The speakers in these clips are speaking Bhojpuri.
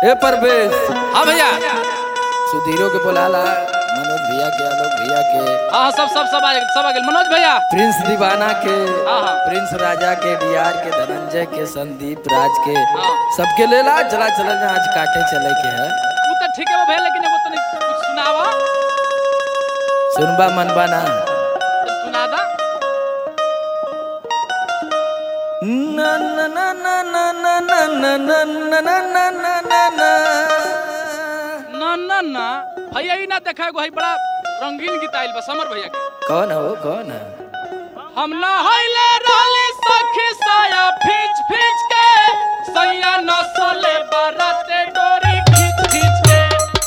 ए परवेश हाँ भैया सुधीरो के बोलाला मनोज भैया के आलोक भैया के हाँ हाँ, सब सब सब आ सब आ गेल मनोज भैया प्रिंस दीवाना के हाँ, हाँ। प्रिंस राजा के डीआर के धनंजय के संदीप राज के हाँ। सबके लेला चला चला ना आज काटे चले के है वो तो ठीक है वो भैया लेकिन एगो तनी कुछ सुनावा सुनबा मनबा ना तो सुना दा ना ना ना ना ना ना ना ना ना ना ना ना ना ना ना ना ना भैया ही ना देखा एगो है बड़ा रंगीन गीत आइल बा समर भैया के कौन है वो कौन है हम ना हइले रहली सखी साया फीच फीच के सैया नसले बरते डोरी खींच खींच के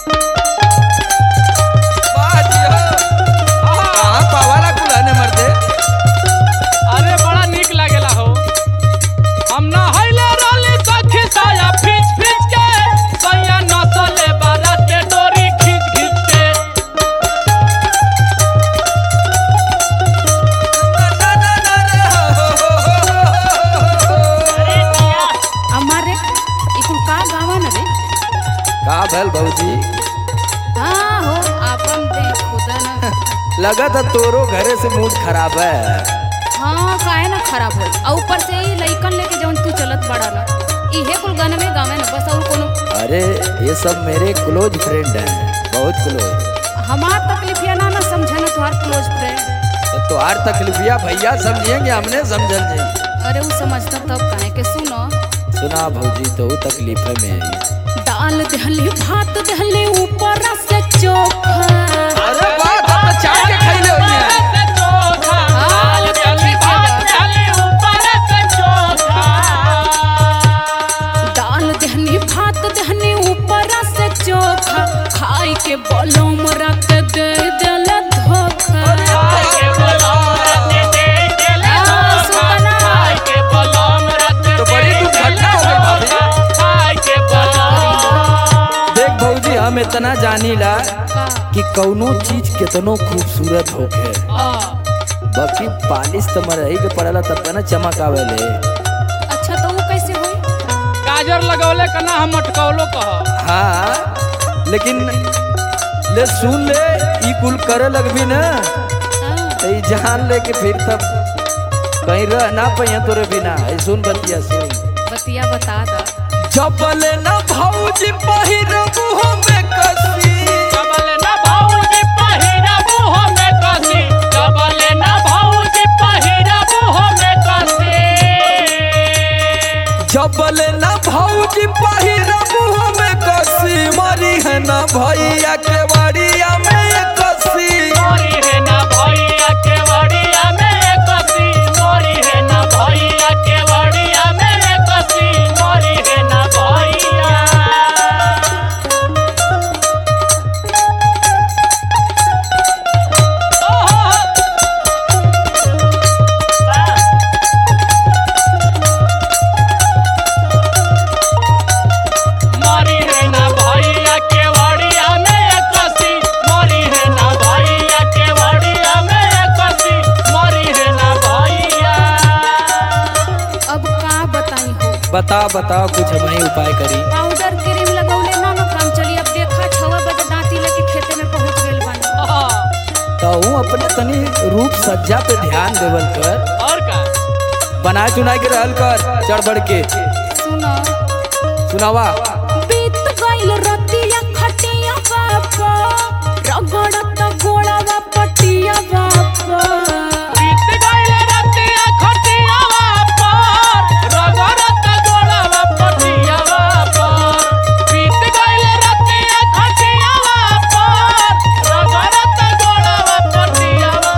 कहाँ पावाला कुलाने मर्दे अरे बड़ा निक लागेला हो हम ना हइले रहली सखी साया फीच फीच के सैया नसले बरते डोरी खींच खींच के हमारे इकुल का गावन रे का भल भौजी हाँ हो आपन दे खुदा न लगा था तोरो घरे से मूड खराब है हाँ काहे ना खराब हो और ऊपर से ही लइकन लेके जवन तू चलत बड़ा ना इहे कुल गाने में गावे ना बस और कोनो अरे ये सब मेरे क्लोज फ्रेंड हैं बहुत क्लोज हमार तकलीफिया ना ना समझे ना तुम्हार क्लोज फ्रेंड तो तुम्हार तकलीफिया भैया समझेंगे हमने समझल जाई अरे वो समझता तब काहे के सुनो सुना भौजी तो वो तकलीफ में आई दाल दहली भात दहली ऊपर से चोखा अरे वाह तब तो चाट के खैले होई है हाँ, तो ठीक है दाल दहनी भात दहनी ऊपर से चोखा खाई के बलम रख दे दिल धोखा तो बड़ी दुर्घटना हो गई भाभी देख भौजी हम इतना जानीला का कि कौनो चीज कितनो खूबसूरत होखे बाकी पालिश तो मरही के पड़ला तब ना चमक आवेले अच्छा तो वो कैसे हुई गाजर लगौले कना हम अटकौलो कह हाँ लेकिन ले सुन ले ई कुल करे लगबी ना हाँ, तो ई जान ले के फिर तब कहीं रह ना पहिया तोरे बिना ऐ सुन बतिया सुन बतिया बता दा चपले ना भौजी पहिरबू हमें कसी जबले ना भाऊजी पहिरबू हमें कसी जबले ना भाऊजी पहिरबू हमें कसी चपले ना भौजी पहिरबू हमें कसी मरी है ना भैया के बड़िया में कसी मोरी है ना भैया के वड़िया में कसी मोरी है ना भैया के वड़िया में कसी मोरी है ना भैया मोरी है ना भैया के वड़िया में कसी मोरी है ना भैया के वड़िया में कसी मोरी है ना भैया अब का बताई हो बता बताओ कुछ हम ही उपाय करी पाउडर क्रीम लगौले ना ना काम चली अब देखा छवा बजे दांती लेके खेते में पहुंच गेल बानी तो हूँ अपने तनी रूप सज्जा पे ध्यान देवल कर और का बना चुना के रहल कर चढ़ बढ़ के सुनो सुनावा बीत गइल रतिया खटिया बापा रगड़त गोड़वा पटिया बापा बीत गइल रतिया खटियावा पर रगड़त गोड़वा पटियावा पर बीत गइल रतिया खटियावा पर रगड़त गोड़वा पटियावा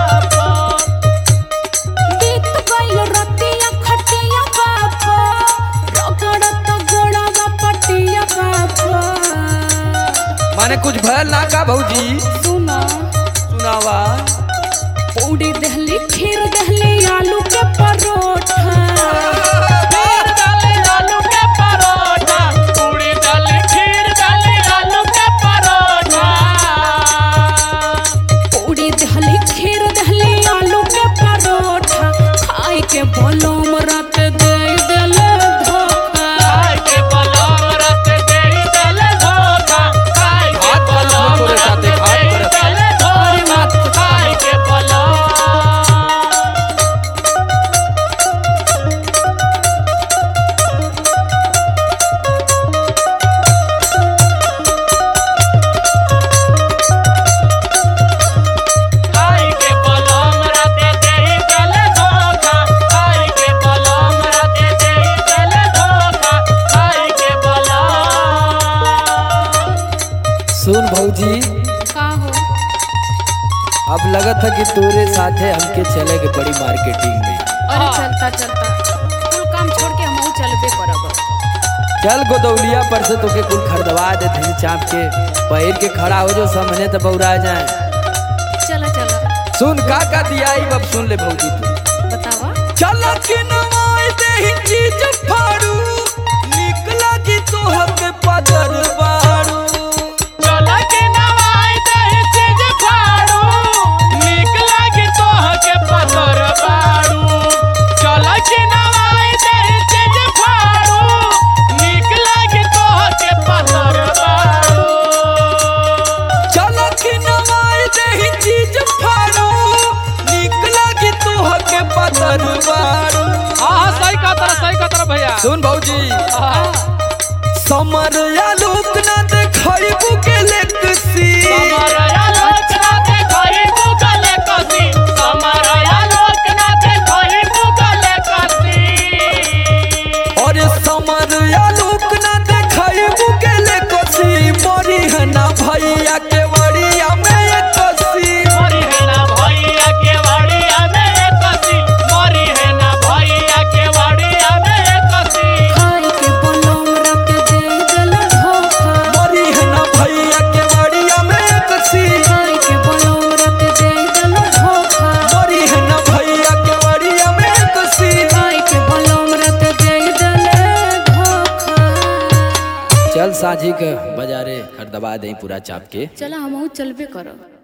पर बीत गइल रतिया खटिया बापा रगड़त गोड़वा पटिया बापा माने कुछ भयल ना का भौजी सुनो सुनावा पूड़ी दहली खीर दहली आलू के परोठा खीर डाली आलू के परोठा पूरी डाली खीर डाली आलू के परोठा पूड़ी दहली खीर दहली आलू के परोठा खाए के बोलो मरत दे दिल धोखा खाए के पलंग रत दे सुन भौजी का हो अब लगत है कि तोरे साथे हमके चले के बड़ी मार्केटिंग में अरे हाँ। चलता चलता कुल काम छोड़ के हम चलबे करब चल गोदौलिया पर से तोके कुल खरीदवा दे धी चाप के पहिर के खड़ा हो जो सामने तो बौरा जाए चला चला सुन का का दिया अब सुन ले भौजी तू बतावा चल के नवाई दे ही चीज फाड़ू निक लगी तोहर के पदर बाड़ू चल के नवाई दही चीज फाड़ू नीक लागी तोह के पतर बाड़ू चल के नवाई दही चीज फाड़ू नीक लागी तोह के पतर बाड़ू चल के नवाई दे ही चीज फाड़ू निक लगी तोहर के पदर बाड़ू हाँ हाँ सही कहा तरह सही कहा तरह भैया सुन भौजी हाँ समर या लोक ना देखई बुके लेकसी समरया लोचना देखई मुगले कसी समरया लोचना देखई मुगले कसी और समर या लोक ना देखई बुके लेकसी मरी है ना भैया के वड़िया में एक कसी मरी है ना भैया के वाड़िया में एक कसी मरी है ना भैया के वाड़िया में एक कसी खाई के बलम रख दे दिल धोखा मरी है ना भैया के वड़िया में एक कसी खाई के बलम रख दे दिल धोखा मरी है ना भैया के वड़िया में एक कसी खाई के बलम रख दे दिल धोखा चल साझी के बाजारे खरीदवा दे पूरा चाप के चला हम चलबे करब